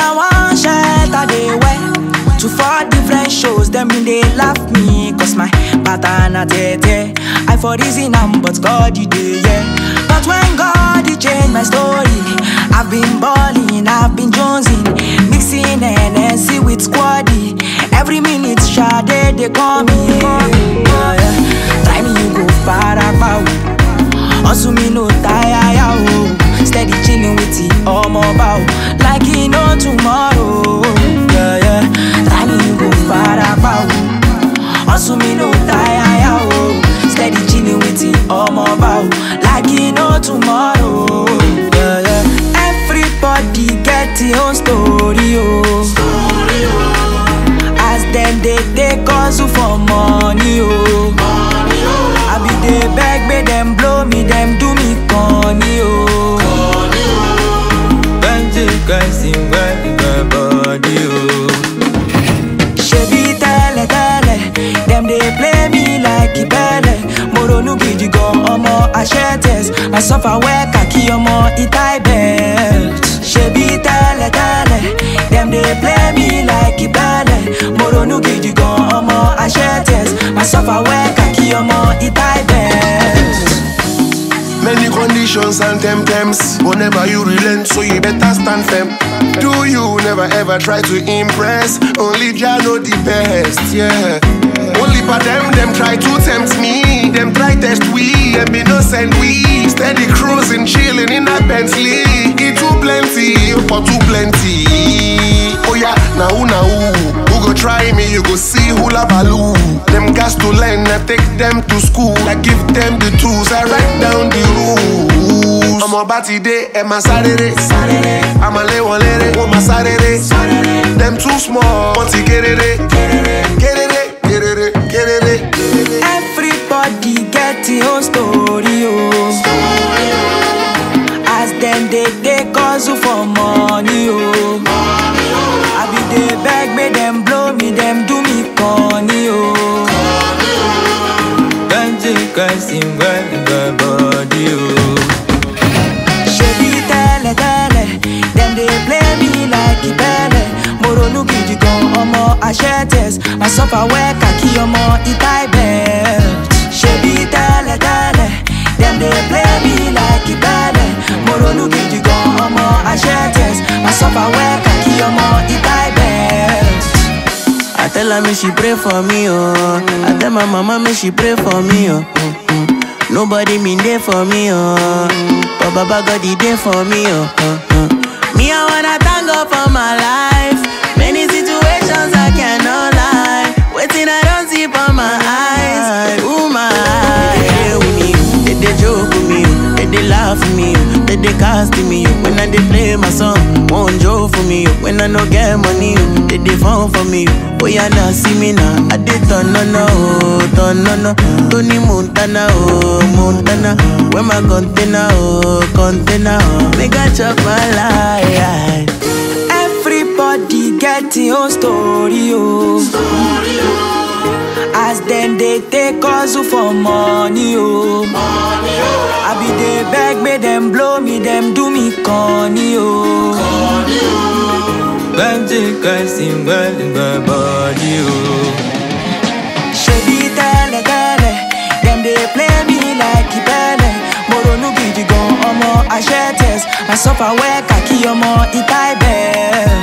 na one shirt I dey wear To four different shows, them been they laugh me Cause my pattern a tete I for reason am, but God you dey yeah But when God he change my story I've been balling, I've been jonesing Mixing NSC with squaddy Every minute Sade they call me yeah, yeah. Try me you go far about Hustle me no tire ya oh Steady chilling with the omo bow Like he no tomorrow Yeah yeah Try me you go far about Hustle me no tire ya oh Steady chilling with the omo bow Like he no tomorrow Yeah yeah Everybody get their own story oh As them they take hustle for money oh I be dey beg make them blow me, them do me corny oh. Plenty guys in my body, oh. Ṣebí tẹ́lẹ̀ tẹ́lẹ̀, dem dey play me like ìbẹ́lẹ̀. Mo ronú gidi gan ọmọ Aṣẹ́tẹ̀s, I suffer well kàkí ọmọ Itai belt. Ṣebí tẹ́lẹ̀ tẹ́lẹ̀, dem dey play me like ìbẹ́lẹ̀. Mo ronú gidi gan ọmọ Aṣẹ́tẹ̀s, I suffer well kàkí ọmọ Itai belt. Many conditions and temptams. Whenever you relent, so you better stand firm. Do you never ever try to impress? Only Jah know the best, yeah. Only for them, them try to tempt me. Them try test we, and be no send we. Steady cruising, chilling in a Bentley. It too plenty, for too plenty. Oh yeah, now who now who? Who go try me? You go see who la value. Them gas to learn, I take them to school. I give them the tools, I write down the rules. I'm about today, and my Saturday. I'm a lay one lady, with my Saturday. Them too small, want to get it, get it, get it, get it, get it. Everybody get your own story, oh. As them they take hustle for money, oh. I be dey beg, make them blow me, them do me corny, oh. Plenty guys in my body, oh. Ṣebí tẹ́lẹ̀ tẹ́lẹ̀, dem dey play me like ìbẹ́lẹ̀. Mo ronú gidi gan ọmọ Aṣẹ́tẹ̀s, I suffer well kàkí ọmọ Itai belt. Ṣebí tẹ́lẹ̀ tẹ́lẹ̀, dem dey play me like ìbẹ́lẹ̀. Mo ronú gidi gan ọmọ Aṣẹ́tẹ̀s, I suffer well kàkí ọmọ Itai belt. I tell her me she pray for me, oh. I tell my mama me she pray for me, oh. Mm, mm. Nobody mean there for me, oh. But Baba God he there for me, oh. Uh, uh. Me I wanna thank God for my life. Many situations I cannot lie. Waiting I don't see for my eyes. Ooh my eyes. They dey with me, they dey joke with me, they dey laugh with me, they dey cast me. When I dey play my song, won't joke for me. When I no get money, they dey phone for me. Oh yeah, now see me now. I did turn no no, oh, turn no no. Tony Montana, oh Montana. Where my container, oh container, oh. Make I chop my life. Everybody get your own story, oh. As them they take hustle for money, oh. I be dey beg, make them blow me, them do me corny, oh. Plenty guys in my body, oh. Ṣebí tẹ́lẹ̀ tẹ́lẹ̀, dem dey play me like ìbẹ́lẹ̀. Mo ronú gidi gan ọmọ Aṣẹ́tẹ̀s, I suffer well kàkí ọmọ Itai belt.